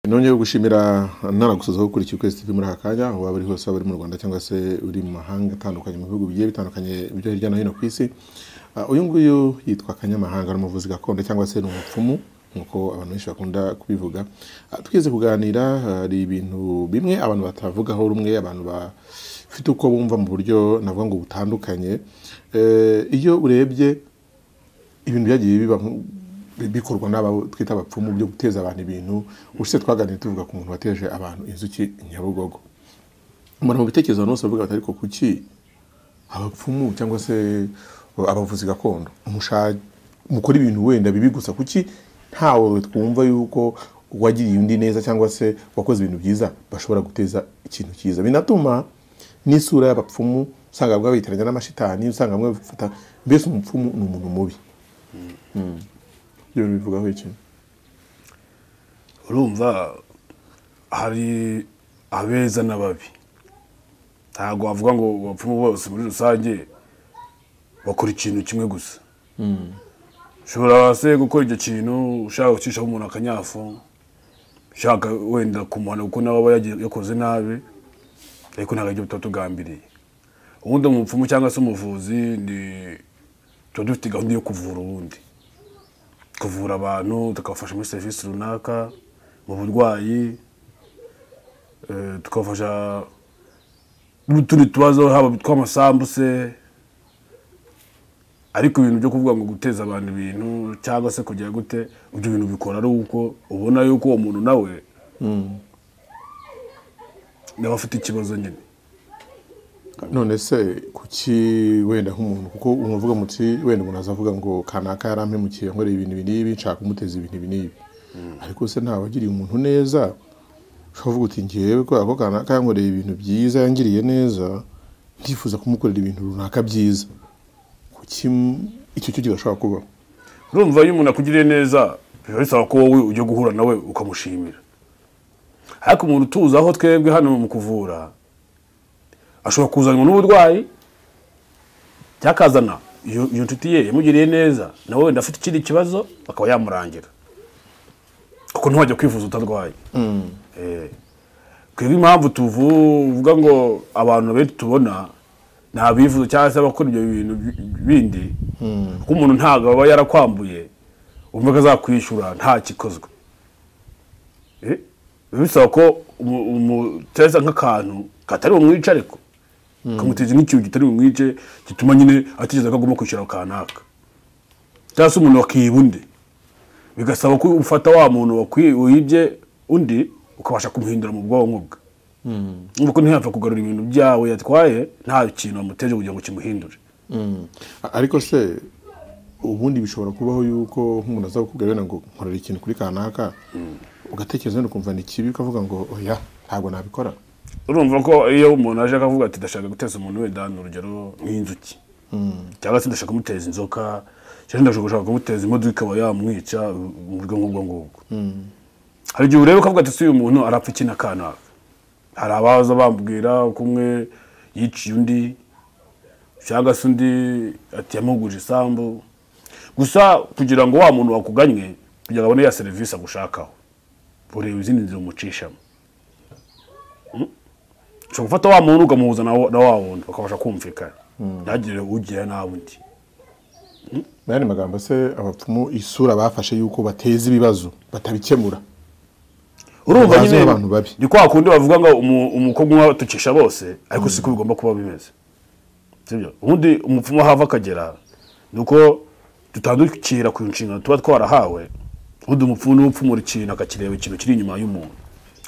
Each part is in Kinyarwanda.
nongeye gushimira nanagusozaho gukurikiye ukwezi tv muri aka kanya aho waba uri hose waba uri mu rwanda cyangwa se uri mu mahanga atandukanye mu bihugu bigiye bitandukanye byo hirya no hino ku isi Ah, uyu nguyu yitwa kanyamahanga ni umuvuzi gakondo cyangwa se ni umupfumu nk'uko abantu benshi bakunda kubivuga Ah, twigeze kuganira hari ibintu bimwe abantu batavugaho rumwe abantu bafite uko bumva mu buryo navuga ngo butandukanye Eh, iyo urebye ibintu byagiye biba nku- bikorwa n'aba twita abapfumu byo guteza abantu ibintu ushize twaganiriye tuvuga ku muntu wateje abantu inzuki nyabugogo umuntu mu bitekerezo abantu bose bavuga bati ariko kuki abapfumu cyangwa se abavuzi gakondo musha- mukora ibintu wenda bibi gusa kuki ntawe twumva yuko uwagiriye undi neza cyangwa se wakoze ibintu byiza bashobora guteza ikintu cyiza binatuma n'isura y'abapfumu usanga bamwe bitiranya n'amashitani usanga bamwe bafata mbese umupfumu ni umuntu mubi ibyo bintu bivugaho iki urumva hari abeza n'ababi ntabwo wavuga ngo abapfumu bose muri rusange bakora ikintu kimwe gusa ushobora se gukora icyo kintu ushaka gucishaho umuntu akanyafu ushaka wenda kumuhana kuko nawe aba yagiye- yakoze nabi ariko ntabwo aribyo tuba tugambiriye ubundi umupfumu cyangwa se umuvuzi ni tuba dufite gahunda yo kuvura ubundi kuvura abantu tukabafasha muri serivisi runaka mu burwayi eh, tukabafasha n'utundi tubazo haba tw'amasambu se ariko ibintu byo kuvuga ngo guteza abantu ibintu cyangwa se kugira gute ibyo bintu bikora ari uko ubona yuko uwo muntu nawe nawe afite ikibazo nyine none se kuki wenda nk'umuntu kuko umvuga muti wenda umuntu azavuga ngo kanaka yarampemukiye nkoreye ibintu ibi n'ibi nshaka kumuteza ibintu ibi n'ibi ariko se ntawagiriye umuntu neza ushobora kuvuga uti ngewe kubera ko kanaka yankoreye ibintu byiza yangiriye neza ndifuza kumukorera ibintu runaka byiza kuki m- icyo cyo kidashobora kubaho urumva iyo umuntu akugiriye neza biba bisaba ko wowe ujya guhura nawe ukamushimira ariko umuntu utuzi aho twebwe hano mu kuvura ashobora kuzanwa n'uburwayi cyakazana iyo iyo nshuti ye yamugiriye neza nawe wenda afite ikindi kibazo akaba yamurangira kuko ntiwajya kwivuza utarwaye Eh, twebwe impamvu tuvuga ngo abantu benshi tubona ni abivuza cyangwa se abakora ibyo bintu bi- bindi kuko umuntu ntabwo aba yarakwambuye umva ko azakwishyura nta kikozwe Eh, biba bisaba ko umu- umuteza nk'akantu katari bumwice ariko kamuteza n'ikintu kitari bumwice gituma nyine atekereza ko agomba kwishyura kanaka cyangwa se umuntu wakiba undi bigasaba ko ufata wa muntu wakwi- wibye undi ukabasha kumuhindura mu bwonko bwe nk'uko ntiyapfa kugarura ibintu byawe yatwaye nta kintu wamuteje kugira ngo kimuhindure A- ariko se ubundi bishobora kubaho yuko nk'umuntu aza kukubwira wenda ngo nkorera ikintu kuri kanaka ugatekereza wenda ukumva ni kibi ukavuga ngo oya ntabwo nabikora urumva ko iyo umuntu aje akavuga ati ndashaka guteza umuntu wenda ni urugero nk'inzuki cyangwa se ndashaka kumuteza inzoka cyangwa ndashaka gushaka kumuteza imodoka ikaba yamwica mu buryo nk'ubwo ngubwo hari igihe ureba ukavuga ati si uyu muntu arapfa iki na kanaka hari abaza bambwira ko umwe yiciye undi cyangwa se undi ati yamuguje isambu gusa kugira ngo wa muntu wakuganye kugira ngo abone ya serivisi agushakaho ureba izindi nzira umucishamo ushobora gufata wa muntu ukamuhuza na wa na wa wundi bakabasha kumvikana ntihagire ugira nabi undi mu yandi magambo se abapfumu isura bafashe yuko bateza ibibazo batabikemura urumva Bazi nyine abantu babi. ni kwa kundi bavuga ngo umu- umukobwa umwe atucisha bose ariko siko bigomba kuba bimeze sibyo ubundi umupfumu aho ava akagera ni uko dutandukira ku nshingano tuba twarahawe ubundi umupfumu niwe upfumura ikintu akakireba ikintu kiri inyuma y'umuntu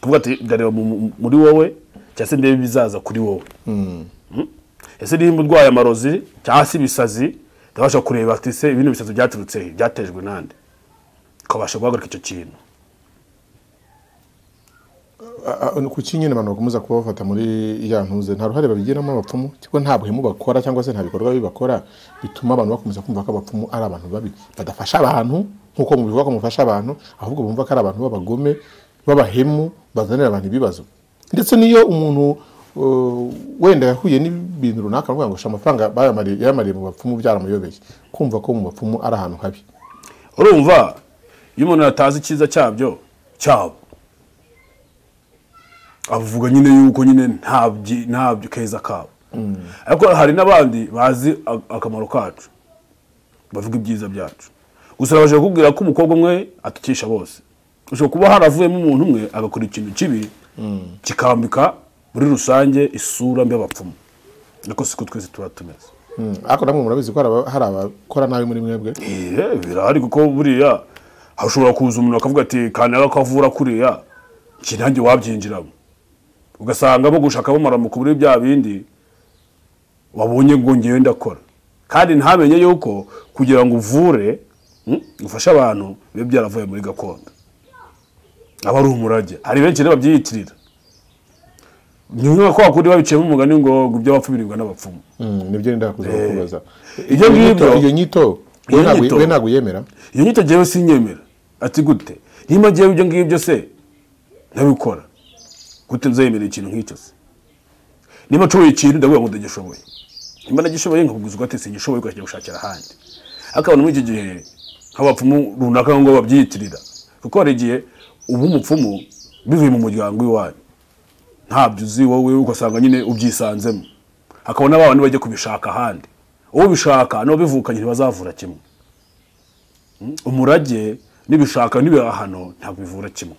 kuvuga ati ndareba mu- muri wowe cyangwa se ndebe ibizaza kuri wowe Mm? ese niba urwaye amarozi cyangwa se ibisazi ndabasha kureba ati se ibindi bisazi byaturutse he byatejwe nande ukabasha guhagarika icyo kintu A- a- kuki nyine abantu bakomeza kuba bafata muri ya ntuze nta ruhare babigiramo abapfumu cyangwa nta buhemu bakora cyangwa se nta bikorwa bibi bakora bituma abantu bakomeza kumva ko abapfumu ari abantu babi badafasha abantu nk'uko mubivuga ko mufasha abantu ahubwo bumva ko ari abantu b'abagome b'abahemu bazanira abantu ibibazo ndetse n'iyo umuntu uh, wenda yahuye n'ibintu runaka bakavuga ngo "Sha, amafaranga bayamariye- yayamariye mu bapfumu byaramuyobeye kumva ko mu bapfumu ari ahantu habi urumva iyo umuntu atazi icyiza cyabyo cyabo avuga nyine yuko nyine ntabyo ntabyo keza kabo ariko hari n'abandi bazi a- akamaro kacu bavuga ibyiza byacu gusa babasha kukubwira ko umukobwa umwe atukisha bose ushobora kuba haravuyemo umuntu umwe agakora ikintu kibi kikambika muri rusange isura mbi y'abapfumu ariko siko twese tuba tumeze Mm, ariko namwe murabizi ko hari aba- hari abakora nabi muri mwebwe Ehe, birahari kuko buriya hashobora kuza umuntu akavuga ati kanaka akavura kuriya iki nanjye wabyinjiramo ugasanga bo gushaka bamaramuka muri bya bindi wabonye ngo ngewe ndakora kandi ntamenye yuko kugira ngo uvure mm, ufashe abantu biba byaravuye muri gakondo aba ari umurage hari benshi rero babyiyitirira ni nka kwa kundi babiciyemo umugani ngo ngo iby'abapfu biribwa n'abapfumu Mm, nibyo nenda kuza kubaza Ibyo ngibyo- iyo nyito Iyo we ntabwo- nyito- we ntabwo uyemera iyo nyito njyewe sinyemera ati gute niba njyewe ibyo ngibyo se ntabikora gute nzayemera ikintu nk'icyo se niba nshoboye ikintu ndavuga ngo ndagishoboye niba nagishoboye nkakubwiza ugati sigishoboye ukajya gushakira ahandi ariko abantu muri iki gihe nk'abapfumu runaka ngo babyiyitirira kuko hari igihe uba umupfumu bivuye mu muryango w'iwanyu ntabyo uzi wowe ugasanga nyine ubyisanzemo hakaba n'abandi bajya kubishaka ahandi uwo bishaka n'ababivukanye ntibazavura kimwe umurage n'ibishaka n'ibihahano ntabwo bivura kimwe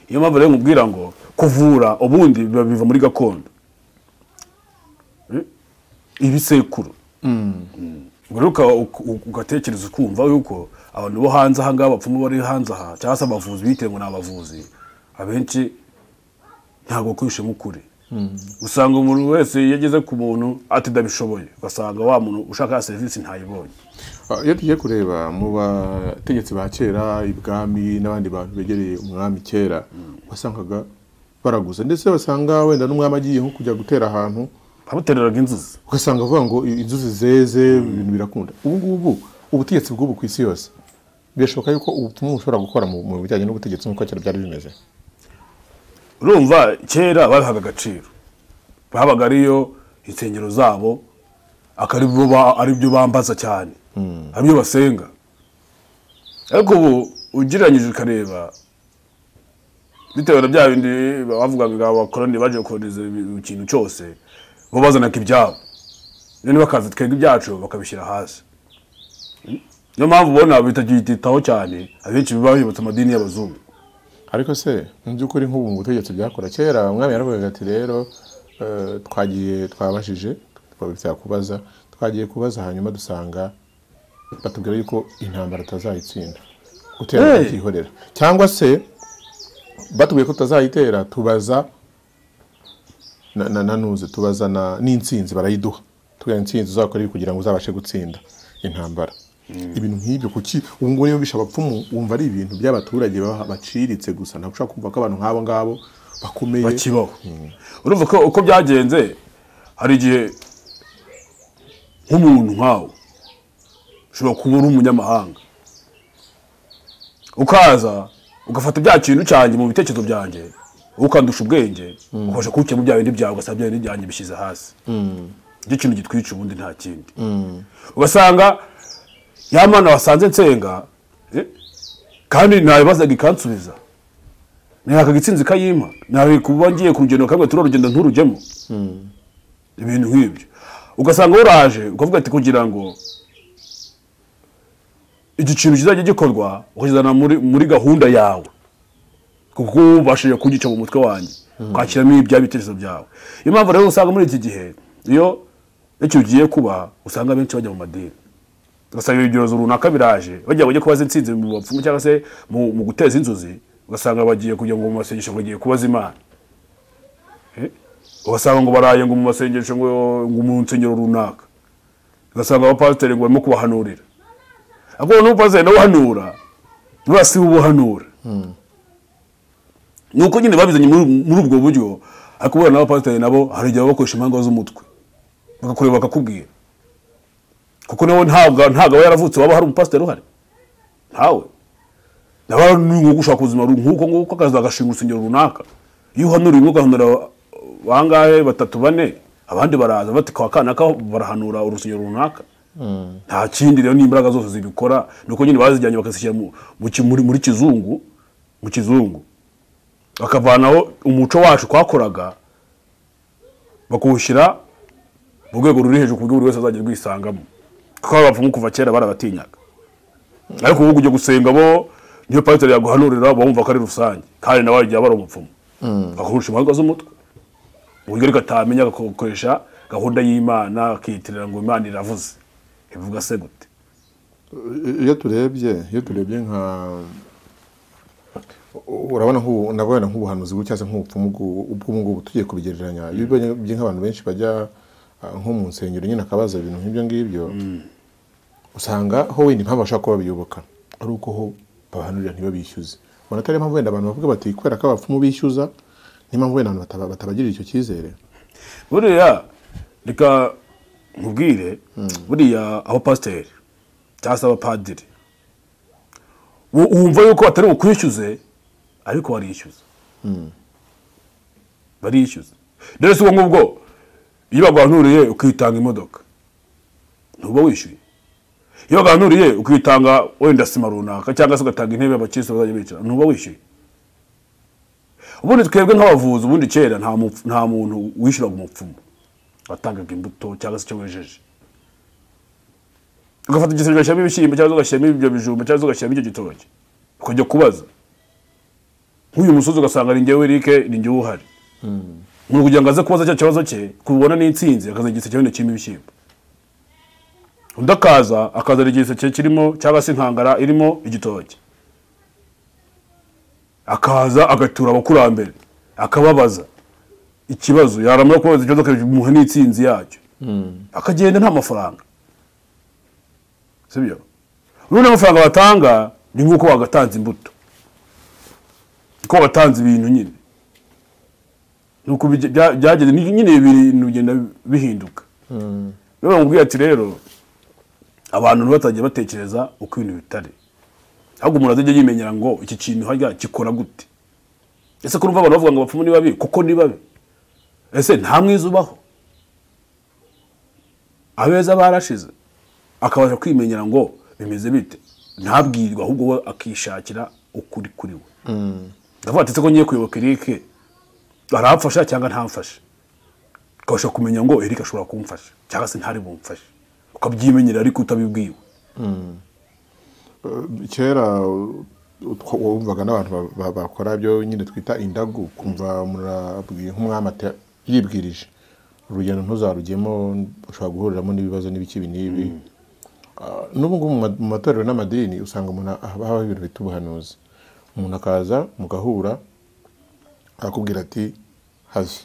iyo mpamvu rero nkubwira ngo kuvura ubundi biba biva muri gakondo Eh? ibisekuru ubwo rero uka- uka- ugatekereza ukumva yuko abantu bo hanze aha ngaha bapfumu bari hanze aha cyangwa se abavuzi bitewe ngo ni abavuzi abenshi ntabwo kwishemo ukuri usanga umuntu wese iyo ageze ku muntu ati ndabishoboye ugasanga wa muntu ushaka ya serivisi ntayibonye Ah, iyo tugiye kureba mu bategetsi ba kera ibwami n'abandi bantu begereye umwami kera wasangaga baraguza ndetse basanga wenda n'umwami agiye nko kujya gutera ahantu abatereraga inzuzi ugasanga avuga ngo inzuzi zeze ibintu birakunda ubu ngubu ubutegetsi bw'ubu ku isi yose birashoboka yuko ubutumwa bushobora gukora mu mu bijyanye n'ubutegetsi nk'uko kera byari bimeze urumva kera babihaga agaciro babaga ariyo insengero zabo akaribyo ba- aribyo bambaza cyane aribyo basenga ariko ubu ugereranyije ukareba bitewe na bya bindi bavugaga ngo abakoroni baje kohereza ikintu cyose bo bazanaga ibyabo noneho bakaza twebwe ibyacu bakabishyira hasi niyo mpamvu ubona bitagihitaho cyane abenshi biba bibutse amadini y'abazungu ariko se mu by'ukuri nk'ubu mu butegetsi byakora kera umwami yaravugaga ati rero eh, twagiye twabajije twabifitiye kubaza twagiye kubaza hanyuma dusanga batubwira yuko intambara tutazayitsinda gutera Hey! bakihorera cyangwa se batubwiye ko tutazayitera tubaza na- na- na ntuzi tubaza na- n'intsinzi barayiduha tubwira intsinzi uzakora ibi kugira ngo uzabashe gutsinda intambara ibintu nk'ibyo kuki ubu ngubu niba bisha abapfumu wumva ari ibintu by'abaturage baha- baciritse gusa ntabwo ushobora kumva ko abantu nk'abo ngabo bakomeye bakibaho urumva ko uko byagenze hari igihe nk'umuntu nkawe ushobora kuba uri umunyamahanga ukaza ugafata bya kintu cyanjye mu bitekerezo byanjye ukandusha ubwenge ukabasha kuwuke mu bya bindi byawe ugasanga bya bindi byanjye bishyize hasi nicyo kintu gitwica ubundi nta kindi ugasanga ya mana wasanze nsenga eh, kandi ntabibazaga ikansubiza ntihakaga itsinzi ikayimpa ntabwo kuba ngiye ku rugendo kamwe turi urugendo nturujyemo ibintu nk'ibyo ugasanga waraje ukavuga ati kugira ngo igikintu kizajya gikorwa ukakizana muri, muri gahunda yawe kuko uba ubashije kugica mu mutwe wanjye kwakiramo ibya bitekerezo byawe iyo mpamvu rero usanga muri iki gihe iyo ikintu kigiye kuba usanga benshi bajya mu madini ugasanga ibyorezo runaka biraje bajya bajya kubaza insinzi mu bapfumu cyangwa se mu, mu guteza inzozi ugasanga bagiye kugira ngo mu masengesho bagiye kubaza imana Eh? ugasanga ngo baraye ngo mu masengesho ngo ngo mu nsengero runaka ugasanga abapasiteri ngo barimo kubahanurira ariko n'umupasiteri nawe uhanura buriya si we ubuhanura ni uko nyine babizanye muri muri ubwo buryo ariko ubona n'abapasiteri nabo hari igihe baba bakoresha impanga z'umutwe bakakureba bakakubwira kuko nawe ntabwo ntabwo aba yaravutse waba hari umupasiteri uhari ntawe nawe ni nko gushaka ubuzima ru- nk'uko nguko akazi agashinga urusengero runaka iyo uhanura rimwe ugahanura bangahe batatu bane abandi baraza bati kwa kanaka barahanura urusengero runaka nta kindi rero n'imbaraga zose zibikora nuko nyine bazijyanye bakazishyira mu, mu ki- muri, muri kizungu mu kizungu bakavanaho umuco wacu twakoraga bakawushyira mu rwego ruri hejuru ku buryo buri wese azajya rwisangamo kuko abapfumu kuva kera barabatinyaga ariko ubu ujya gusenga bo niyo pasiteri yaguhanurira bumva ko ari rusange kandi nawe igihe aba ari umupfumu bakurusha impanga z'umutwe uburyo ariko atamenya agakoresha gahunda y'imana akiyitirira ngo imana iravuze ivuga se gute iyo turebye iyo turebye nka urabona nk'ubu nabona nk'ubuhanuzi bw'u- cyangwa se nk'ubupfumu bw'u- ubw'ubu ngubu tugiye kubigereranya iyo ubonye nk'abantu benshi bajya ah, nko mu nsengero nyine akabaza ibintu nk'ibyo ngibyo usanga ho wenda impamvu bashobora kuba babiyoboka ari uko ho babahanurira ntibabishyuze ubona atari impamvu wenda abantu bavuga bati kubera ko abapfumu bishyuza niyo mpamvu wenda abantu bataba- batabagirira icyo cyizere buriya reka nkubwire buriya aho pasiteri cyangwa se abapadiri u- wumva yuko atari bukwishyuze ariko barishyuza barishyuza rero si ubwo ngubwo iyo baguhanuriye ukitanga imodoka ntuba wishyuye iyo baguhanuriye ukitanga wenda sima runaka cyangwa se ugatanga intebe abakirisitu bazajya bicara ntuba wishyuye ubundi twebwe nk'abavuzi ubundi kera nta mupf- nta muntu wishyuraga umupfumu watangaga imbuto cyangwa se icyo wejeje ugafata igisenge ugashyiramo ibishyimbo cyangwa se ugashyiramo ibyo bijumba cyangwa se ugashyiramo icyo gitoki ukajya kubaza nk'uyu musozi ugasanga ni ngewe Eric ni ngewe uhari umuntu kugira ngo aze kubaza cya kibazo cye kubona n'insinzi akazana igiseke wenda kirimo ibishyimbo undi akaza akazana igiseke kirimo cyangwa se inkangara irimo igitoki akaza agatura abakurambere akababaza ikibazo yaramara kubabaza ikibazo akamuha n'insinzi yacyo akagenda nta mafaranga sibyo ubundi amafaranga batanga ni nk'uko wagatanze imbuto uko watanze ibintu nyine nuko bige- bya- byageze ni- nyine ibi bintu bigenda bihinduka rero bamubwira ati rero abantu batagiye batekereza uko ibintu bitari ahubwo umuntu azajya yimenyera ngo iki kintu hajya gikora gute ese ko urumva abantu bavuga ngo abapfumu ni babi kuko ni babi ese nta mwiza ubaho abeza barashize akabasha kwimenyera ngo bimeze bite ntabwirwe ahubwo we akishakira ukuri kuri we ndavuga ati ese ko ngiye kuyoboka Eric arafasha cyangwa ntamfasha ukabasha kumenya ngo Eric ashobora kumfasha cyangwa se ntari bumfashe ukabyimenyera ariko utabibwiwe kera utwo- wumvaga n'abantu ba- ba- bakora ibyo nyine twita indagu kumva umuntu arabwiye nk'umwami ati- yibwirije urugendo ntuzarugemo ushobora guhuriramo n'ibibazo n'ibiki ibi n'ibi Ah, n'ubu ngubu mu ma- mu matorero n'amadini usanga umuntu haba- habaho ibintu bita ubuhanuzi umuntu akaza mugahura akakubwira ati hazi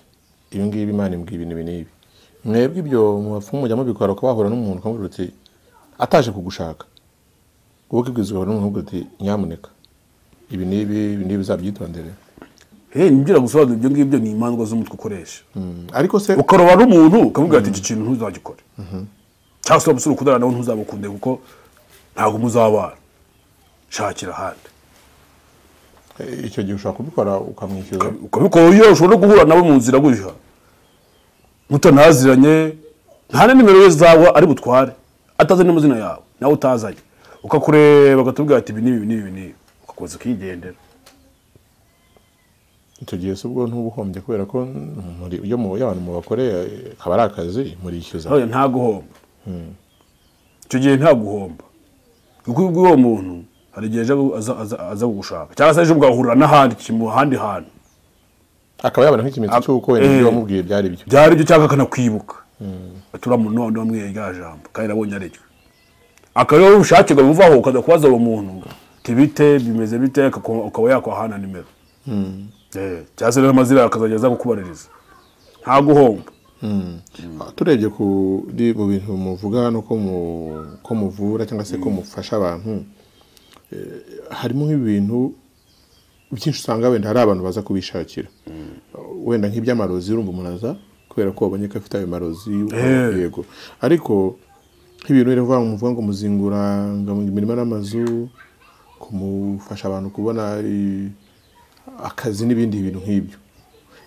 ibi ngibi imana imbwira ibintu ibi n'ibi mwebwe ibyo mu bapfumu mujya mubikora ukaba wahura n'umuntu ukamubwira uti ataje kugushaka wowe ukibwizwa n'umuntu uvuga uti nyamuneka ibi n'ibi ibi n'ibi uzabyitondere hey, nibyo gusobanura ibyo ngibyo ni imandwa z'umutwe ukoresha ariko se ukaroba n'umuntu ukavuga ati iki kintu ntuzagikore cyangwa se umusore ukundana nawe ntuzamukunde kuko ntabwo muzabana shakira ahandi eh, icyo gihe ushobora kubikora ukamwishyuza ukabikora iyo ushobora no guhura nawe mu nzira gutya mutanaziranye nta na nimero ye zawe ari butware atazi n'amazina yawe nawe utazanye ukakureba akatubwira ati ibi n'ibi ibi n'ibi ibi n'ibi ugakomeza ukigendera icyo gihe se ubwo ntuba uhombye kubera ko muri iyo mu iyo abantu mubakoreye eh, kaba ari akazi murishyuza none nta guhomba icyo gihe nta guhomba kuko ubwo uwo muntu hari igihe aje aza- aza- aza kugushaka cyangwa se ejo mugahurira n'ahandi mu handi hantu akaba yabona nk'ikimenyetso cy'uko wenda ibyo wamubwiye byari byo byari ibyo cyangwa akanakwibuka atura mu none wamwiye rya jambo kandi nabonye ari ryo akaba ariwe ubushake buvaho ukaza kubaza uwo muntu uti bite bimeze bite akaku- ukaba yakwahana nimero Eh, cyangwa se n'amazina yawe akazajya aza kukubaririza nta guhomba Ah, turebye kuri mu bintu muvuga no ko mu- ko muvura cyangwa se ko mufasha abantu eh, harimo nk'ibintu byinshi usanga wenda hari abantu baza kubishakira wenda nk'iby'amarozi urumva umuntu aza kubera ko wabonye ko afite ayo marozi Eh. yego ariko nk'ibintu rero vuba muvuga ngo muzingura ngo mu mirima n'amazu kumufasha abantu kubona eh, akazi n'ibindi bintu nk'ibyo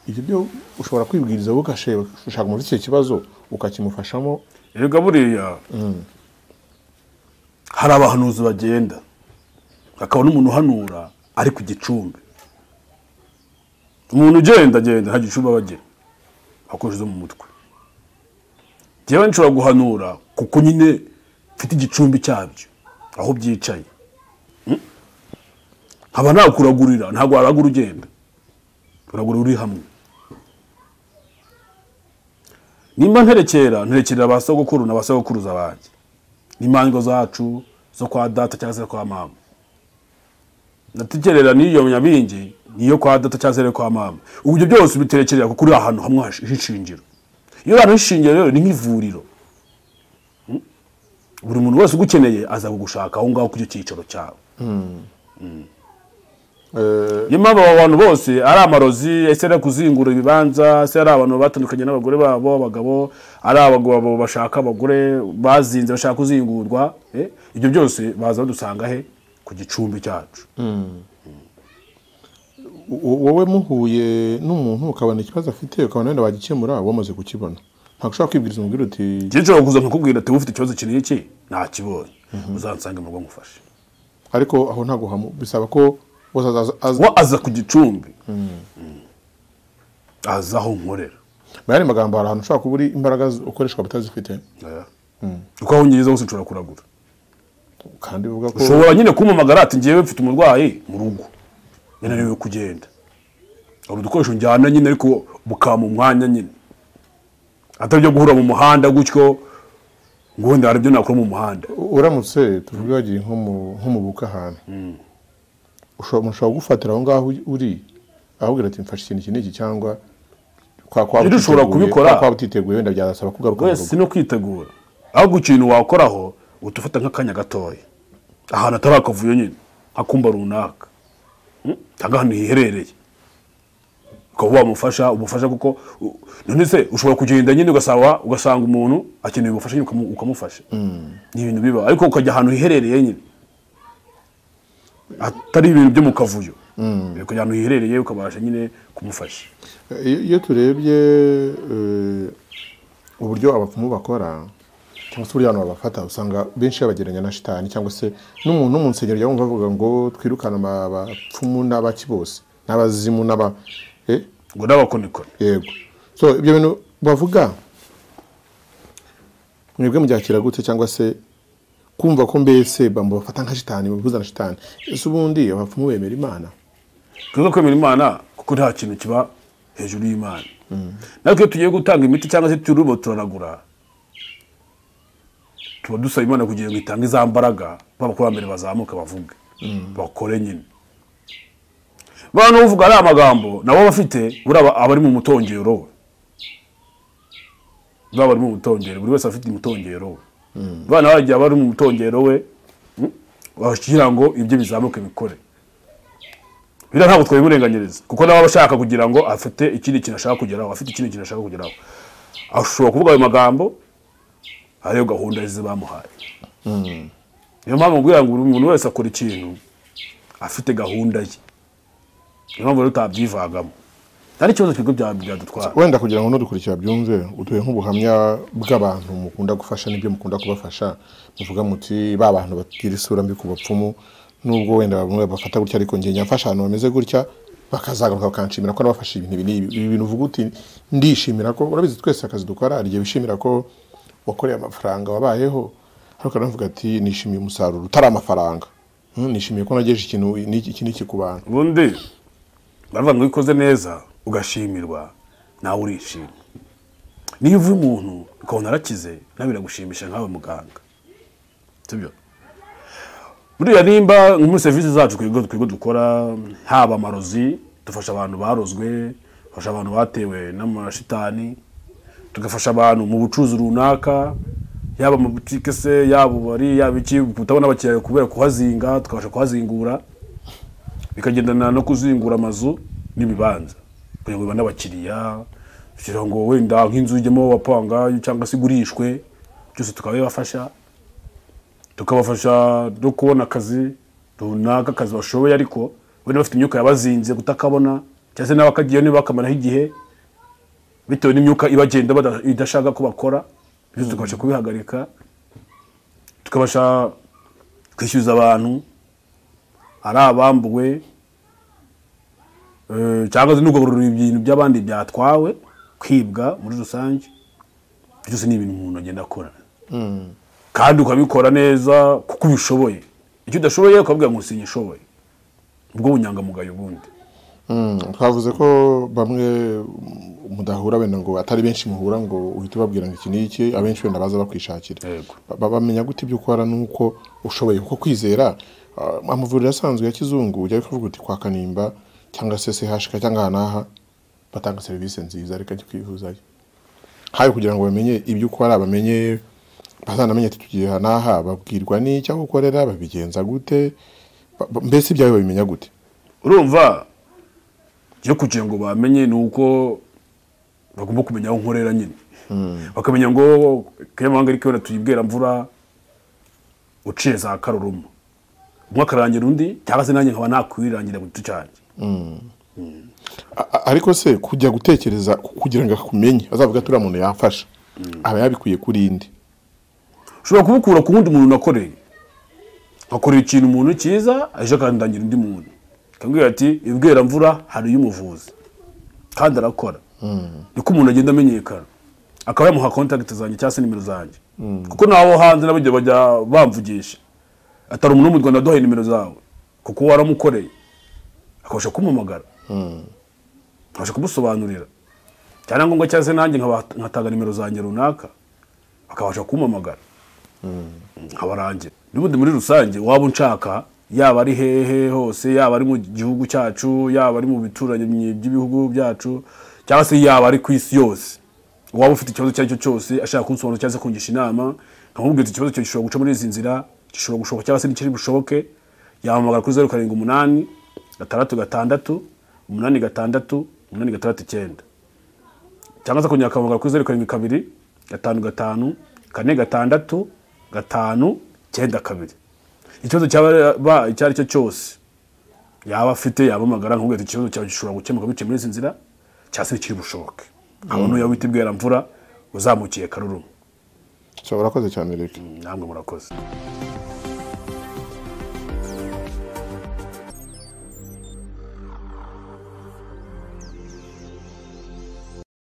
ibyo byo ushobora kwibwiriza wowe ugashaka ushaka umuntu ufite icyo kibazo ukakimufashamo erega buriya hari abahanuzi bagenda hakaba n'umuntu uhanura ari ku gicumbi umuntu ugenda agenda nta gicuba aba agira akoresheje mu mutwe njyewe nshobora guhanura kuko nyine mfite igicumbi cyabyo aho byicaye nkaba nakuragurira ntabwo waragura ugenda uragura uri hamwe nimba nterekera nterekera ba sogokuru na ba sogokuruza banjye n'imango zacu zo kwa data cyangwa se kwa mama natekerera n'iyo nyabingi niyo kwa data cyangwa se kwa mama ubu ibyo byose ubitekerera kuko uri ahantu hamwe h'ishingiro iyo ahantu h'ishingiro rero ni nk'ivuriro buri muntu wese ugukeneye aza kugushaka aho ngaho ku cyo cyicaro cyawe niyo mpamvu abo bantu bose ari amarozi ese ari kuzingura ibibanza ese ari abantu batandukanye n'abagore babo abagabo ari abagabo bashaka abagore bazinze bashaka kuzingurwa eh, ibyo byose baza badusanga he ku gicumbi cyacu wo- wowe muhuye n'umuntu ukabona ikibazo afite ukabona wenda bagikemura wamaze kukibona ntabwo ushobora kwibwiriza umubwira uti njye nshobora kuza nkakubwira ati ufite ikibazo iki n'iki ntakibonye uzansange mu rugo ngufashe ariko aho ntabwo hamu bisaba ko wose azaza- aza we aza ku gicumbi Mm. aza aho nkorera mu yandi magambo hari ahantu ushobora kuba uri imbaraga z- ukoreshwa batazifite Eh. uko aho ngereza hose nshobora kuragura kandi uvuga ko ushobora nyine kumpamagara ati ngewe mfite umurwayi mu rugo yananiwe kugenda hari udukoresho njyana nyine ariko bukama umwanya nyine atari ibyo guhura mu muhanda gutyo ngo wenda hari ibyo nakora mu muhanda uramutse tuvuge wagiye nko mu- nko mu buka ahantu ushobora umuntu ashobora kugufatira aho ngaho uri ahubwira ati mfashe ikintu iki n'iki cyangwa kwa kwa Rero ushobora utiteguye- kubikora. kwa- kwa utiteguye wenda byasaba kugaruka mu rugo wese no kwitegura ahubwo ikintu wakoraho utufata nk'akanya gatoya ahantu atari akavuyo nyine akumba runaka Mm? cyangwa ahantu hiherereye ukaba wamufasha umufasha kuko u- none se ushobora kugenda nyine ugasaba ugasanga umuntu akeneye ubufasha nyine ukamu- ukamufasha ni ibintu biba ariko ukajya ahantu hiherereye nyine atari ibintu byo mu kavuyo ukajya ahantu hiherereye ukabasha nyine kumufasha iyo iyo turebye eh, uburyo abapfumu bakora cyangwa se uburyo abantu babafata usanga benshi babagereranya na shitani cyangwa se n'umuntu wo mu nsengero yumva avuga ngo twirukane aba- abapfumu n'abaki bose n'abazimu n'aba eh, ngo n'abakonikoni yego so ibyo bintu bavuga mwebwe mubyakira gute cyangwa se kumva ko mbese bamubafata nka shitani babuza na shitani ese ubundi abapfumu bemera imana twize kwemera imana kuko nta kintu kiba hejuru y'imana natwe iyo tugiye gutanga imiti cyangwa se turubo turanagura tuba dusaba imana kugira ngo itange za mbaraga b'abakurambere bazamuka bavuge bakore nyine bantu uvuga ari amagambo nabo bafite buriya aba- abari mu mutongero we baba bari mu mutongero buri wese afite umutongero we abana bagiye bari mu mutongero we mm, kugira ngo ibyo bizamuke bikore biriya ntabwo twabimurenganyiriza kuko nawe aba ashaka kugira ngo afite ikindi kintu ashaka kugeraho afite ikindi kintu ashaka kugeraho ashobora kuvuga ayo magambo ariyo gahunda ze bamuhaye niyo mpamvu nguye ngo buri muntu wese akora ikintu afite gahunda ye niyo mpamvu rero utabyivangamo nta n'ikibazo twebwe bya- byadutwara wenda kugira ngo n'udukurikira byumve utuye nk'ubuhamya bw'abantu mukunda gufasha n'ibyo mukunda kubafasha muvuga muti ba bantu bagira isura mbi ku bapfumu nubwo wenda bamwe bafata gutya ariko njye nyafasha ahantu bameze gutya bakazagaruka bakanshimira ko nabafashe ibintu ibi n'ibi ibi bintu uvuga uti ndishimira ko urabizi twese akazi dukora hari igihe wishimira ko wakoreye amafaranga wabayeho ariko navuga ati nishimiye umusaruro utari amafaranga Hmm, nishimiye ko nagejeje ikintu n'iki iki n'iki ku bantu ubundi baravuga ngo iyo ukoze neza ugashimirwa nawe urishima niyo uvuye umuntu ukabona arakize nawe biragushimisha nkawe muganga sibyo buriya nimba nko muri serivisi zacu twebwe twebwe dukora haba amarozi dufasha abantu barozwe dufasha abantu batewe n'amashitani tugafasha abantu mu bucuruzi runaka yaba mu butike se yaba ububari yaba iki kutabona abakiriya kubera kuhazinga tukabasha kuhazingura bikagendana no kuzingura amazu n'ibibanza kugira ngo bibane abakiriya kugira ngo wenda nk'inzu ijyemo wapanga cyangwa se igurishwe byose tukaba bibafasha tukabafasha no kubona akazi runaka akazi bashoboye ariko wenda bafite imyuka yabazinze kutakabona cyangwa se n'abakagiyeyo ntibakamaraho igihe bitewe n'imyuka ibagenda bada- idashaka ko bakora byose tukabasha kubihagarika tukabasha kwishyuza abantu ari abambuwe Eh, cyangwa se no kugarura ibintu by'abandi byatwawe kwibwa muri rusange byose ni ibintu umuntu agenda akora kandi ukabikora neza kuko ubishoboye icyo udashoboye ukabwira ngo sinyishoboye ubwo bunyangamugayo ubundi Mm, twavuze ko bamwe mudahura wenda ngo atari benshi muhura ngo uhite ubabwira ngo iki ni iki abenshi wenda baza bakwishakira Yego. Ba- bamenya gute ibyo ukora nuko ushoboye kuko kwizera ah, amavuriro asanzwe ya kizungu ujya kuvuga uti kwa kanimba cyangwa se sehashika cyangwa aha n'aha batanga serivisi nziza reka njye kwivuzayo hawe kugira ngo bamenye ibyo ukora bamenye bazanamenye ati tugiye aha n'aha babwirwa n'icyo aho ukorera babigenza gute Ba- ba- mbese ibyawe babimenya gute urumva iyo kugira ngo bamenye ni uko bagomba kumenya aho nkorera nyine bakamenya ngo kanyamahanga ariko wenda tuyibwira mvura uciye za karuruma umwe akarangira undi cyangwa se nanjye nkaba nakwirangira mu giti cyanjye A- a- ariko se kujya gutekereza ku- kugira ngo akumenye azavuga ati uriya muntu yafasha aba yabikuye kuri indi ushobora kubukura ku wundi muntu unakoreye akorera ikintu umuntu cyiza aje akandangira undi muntu akambwira ati ibwira mvura hari iy'umuvuzi kandi arakora niko umuntu agenda amenyekana akaba yamuha kontakiti zanjye cyangwa se nimero zanjye kuko nabo hanze n'abajya bajya bamvugisha atari umuntu wo mu rwanda aduhaye nimero zawe kuko waramukoreye akabasha kumuhamagara akabasha kumusobanurira cyane ngombwa cyangwa se nanjye nkaba- nkatanga nimero zanjye runaka akabasha kumpamagara nkabarangira n'ubundi muri rusange waba unshaka yaba ari hehe hose yaba ari mu gihugu cyacu yaba ari mu bituranyi by'ibihugu byacu cyangwa se yaba ari ku isi yose waba ufite ikibazo icyo ari cyo cyose ashaka kunsobanura cyangwa se kungisha inama nkamubwira ati ikibazo cyawe gishobora guca muri izi nzira gishobora gushoboka cyangwa se ntikiri bushoboke yahamagara kuri zeru karindwi umunani gatandatu gatandatu umunani gatandatu umunani gatandatu icyenda cyangwa se akongera akavuga kuri zeru karindwi kabiri gatanu gatanu kane gatandatu gatanu cyenda kabiri ikibazo cyaba icyo ari cyo cyose yaba afite yaba amagara nkubwira ati ikibazo cyawe gishobora gukemuka biciye muri izi nzira cyangwa se bikiri bushoboke nkabona uya wita ibweramvura uzamukiye karuruma so urakoze cyane reka namwe murakoze